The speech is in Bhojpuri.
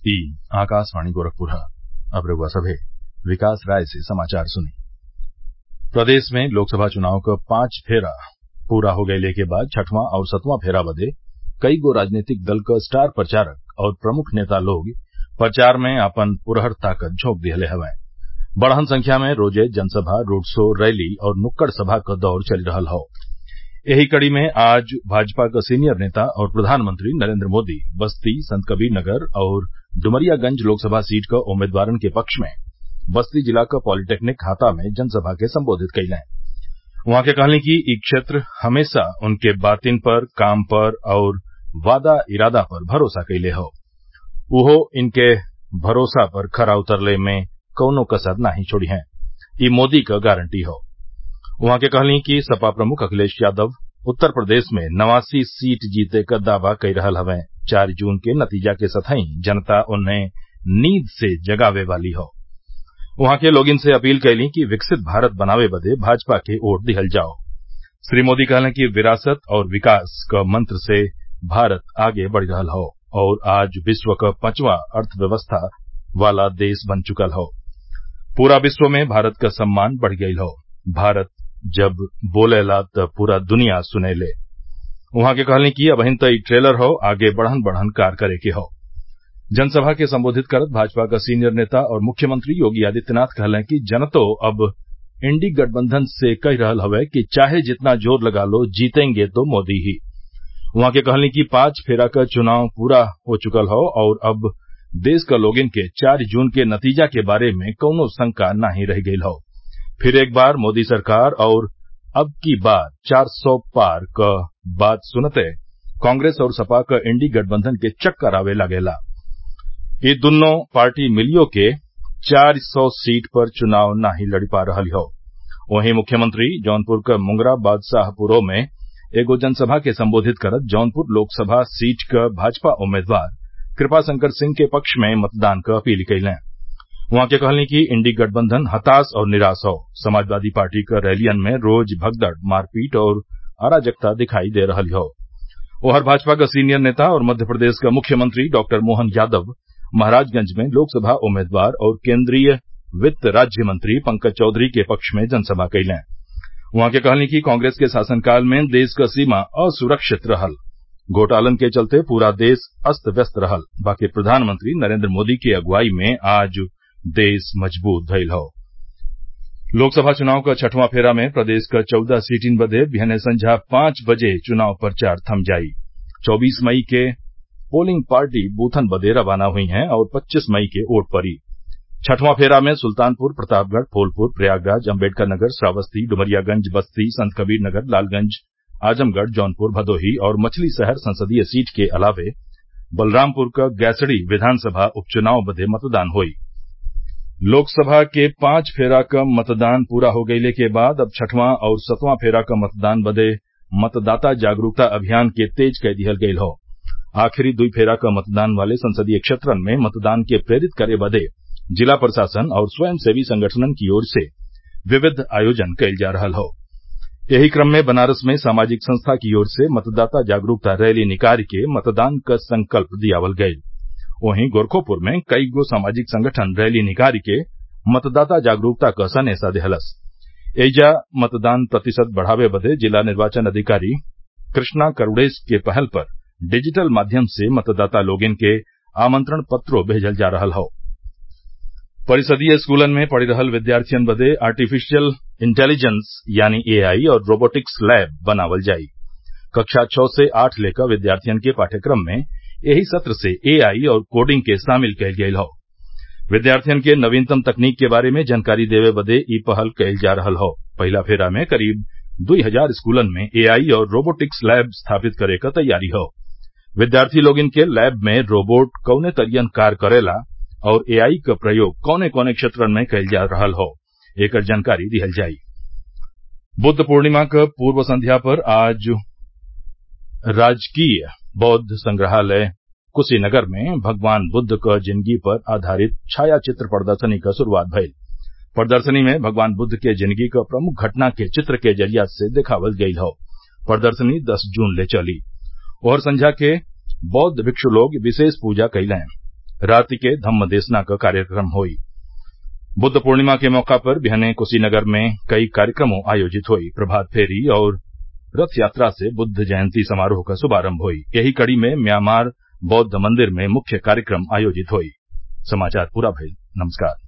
ई आकाशवाणी गोरखपुर ह अब रउआ सभे विकास राय से समाचार सुनी प्रदेश में लोकसभा चुनाव क पांच फेरा पूरा हो गयले के बाद छठवां और सतवां फेरा बदे कईगो राजनीतिक दल क स्टार प्रचारक और प्रमुख नेता लोग प्रचार में आपन पुरहर ताकत झोंक दिहले हवैं बड़हन संख्या में रोजे जनसभा रोड शो रैली और नुक्कड़ सभा क दौर चली रहल हौ एही कड़ी में आज भाजपा क सीनियर नेता और प्रधानमंत्री नरेन्द्र मोदी बस्ती संतकबीरनगर और डुमरियागंज लोकसभा सीट क उम्मीदवारन के पक्ष में बस्ती जिला क पॉलीटेक्निक हाता में जनसभा के संबोधित कइलें उहाँ के कहली कि इ क्षेत्र हमेशा उनके बातिन पर काम पर और वादा इरादा पर भरोसा कइले हौ उहो इनके भरोसा पर खरा उतरले में कौनो कसर नाही छोड़िहें इ मोदी क गारंटी हौ उहाँ के कहली कि सपा प्रमुख अखिलेश यादव उत्तर प्रदेश में नवासी सीट जीते क दावा कई रहल हवैं चार जून के नतीजा के सथई जनता उन्हें नींद से जगावे वाली हौ उहाँ के लोगिन से अपील कइली कि विकसित भारत बनावे बदे भाजपा के वोट दिहल जाव श्री मोदी कहलें कि विरासत और विकास क मंत्र से भारत आगे बढ़ रहल हौ और आज विश्व क पांचवां अर्थव्यवस्था वाला देश बन चुकल हौ पूरा विश्व में भारत क सम्मान बढ़ गईल हौ भारत जब बोलेला त पूरा दुनिया सुनेले उहाँ के कहली कि अबहिन त इ ट्रेलर हौ आगे बढ़न बढ़न कार करे के हौ जनसभा के संबोधित करत भाजपा क सीनियर नेता और मुख्यमंत्री योगी आदित्यनाथ कहलें कि जनतो अब इंडी गठबंधन से कह रहल हवै कि चाहे जितना जोर लगा लो जीतेंगे तो मोदी ही उहाँ के कहली कि पांच फेरा क चुनाव पूरा हो चुकल हौ और अब देश क लोगिन के चार जून के नतीजा के बारे में कौनो शंका नाही रह गईल हौ फिर एक बार मोदी सरकार और अब की बार चार सौ पार क बात सुनते कांग्रेस और सपा क इंडी गठबंधन के चक्कर आवे लागेला इ दुन्नो पार्टी मिलियो के चार सौ सीट पर चुनाव नाही लड़ पा रहल हौ वहीं मुख्यमंत्री जौनपुर क मुंगरा बादशाहपुरो में एगो जनसभा के संबोधित करत जौनपुर लोकसभा सीट क भाजपा उम्मीदवार कृपाशंकर सिंह के पक्ष में मतदान क अपील कइलें उहाँ के कहली कि इंडी गठबंधन हताश और निराश हौ समाजवादी पार्टी क रैलियन में रोज भगदड़ मारपीट और अराजकता दिखाई दे रहल हौ उधर भाजपा क सीनियर नेता और मध्य प्रदेश क मुख्यमंत्री डॉक्टर मोहन यादव महराजगंज में लोकसभा उम्मीदवार और केन्द्रीय वित्त राज्य मंत्री पंकज चौधरी के पक्ष में जनसभा कइलें उहाँ के कहली कि कांग्रेस के शासनकाल में देश क सीमा असुरक्षित रहल घोटालन के चलते पूरा देश अस्त व्यस्त रहल बाकी प्रधानमंत्री नरेन्द्र मोदी के अगुवाई में आज देश मजबूत भइल हौ लोकसभा चुनाव क छठवां फेरा में प्रदेश क चौदह सीटिन बदे बिहने संझा पांच बजे चुनाव प्रचार थम जाई चौबीस मई के पोलिंग पार्टी बूथन बदे रवाना हुई हैं और पच्चीस मई के वोट पड़ी छठवां फेरा में सुल्तानपुर प्रतापगढ़ फूलपुर प्रयागराज अम्बेडकरनगर श्रावस्ती डुमरियागंज बस्ती संतकबीरनगर लालगंज आजमगढ़ जौनपुर भदोही और मछलीशहर संसदीय सीट के अलावे बलरामपुर क गैसड़ी विधानसभा उपचुनाव बदे मतदान होई लोकसभा के पांच फेरा क मतदान पूरा हो गयले के बाद अब छठवां और सतवां फेरा क मतदान बदे मतदाता जागरूकता अभियान के तेज कै दिहल गयल हौ आखिरी दुई फेरा क मतदान वाले संसदीय क्षेत्रन में मतदान के प्रेरित करे बदे जिला प्रशासन और स्वयंसेवी संगठनन की ओर से विविध आयोजन कइल जा रहल हौ यही क्रम में बनारस में सामाजिक संस्था की ओर से मतदाता जागरूकता रैली निकाल के मतदान क संकल्प दियावल गयल वहीं गोरखोपुर में कईगो सामाजिक संगठन रैली निकाल के मतदाता जागरूकता क सनेसा देहलस एइजा मतदान प्रतिशत बढ़ावे बदे जिला निर्वाचन अधिकारी कृष्णा करूड़ेस के पहल पर डिजिटल माध्यम से मतदाता लोगिन के आमंत्रण पत्रो भेजल जा रहल हौ परिषदीय स्कूलन में पढ़ी रहल विद्यार्थियन बदे आर्टिफिशियल इंटेलिजेंस यानी एआई और रोबोटिक्स लैब बनावल जाई कक्षा छः से आठ लेकर विद्यार्थियन के पाठ्यक्रम में यही सत्र से एआई और कोडिंग के शामिल कइल गयल हौ विद्यार्थियन के नवीनतम तकनीक के बारे में जानकारी देवे बदे ई पहल कइल जा रहल हौ पहिला फेरा में करीब दुई हजार स्कूलन में एआई और रोबोटिक्स लैब स्थापित करे क तैयारी हौ विद्यार्थी लोगिन के लैब में रोबोट कौने तरियन कार्य करेला और एआई क प्रयोग कौने कौने क्षेत्रन में कइल जा रहल हौ एकर जानकारी दिहल जाई बुद्ध पूर्णिमा क पूर्व संध्या पर आज राजकीय बौद्ध संग्रहालय कुशीनगर में भगवान बुद्ध क जिंदगी पर आधारित छाया चित्र प्रदर्शनी क शुरूआत भइल प्रदर्शनी में भगवान बुद्ध के जिंदगी क प्रमुख घटना के चित्र के जरिया से देखावल गयल हौ प्रदर्शनी दस जून ले चली ओहर संझा के बौद्ध भिक्षु लोग विशेष पूजा कइलें राति के धम्म देसना क कार्यक्रम होई बुद्ध पूर्णिमा के मौका पर बिहने कुशीनगर में कई कार्यक्रमों आयोजित होई प्रभात फेरी और रथ यात्रा से बुद्ध जयंती समारोह क शुभारम्भ होई यही कड़ी में म्यांमार बौद्ध मंदिर में मुख्य कार्यक्रम आयोजित होई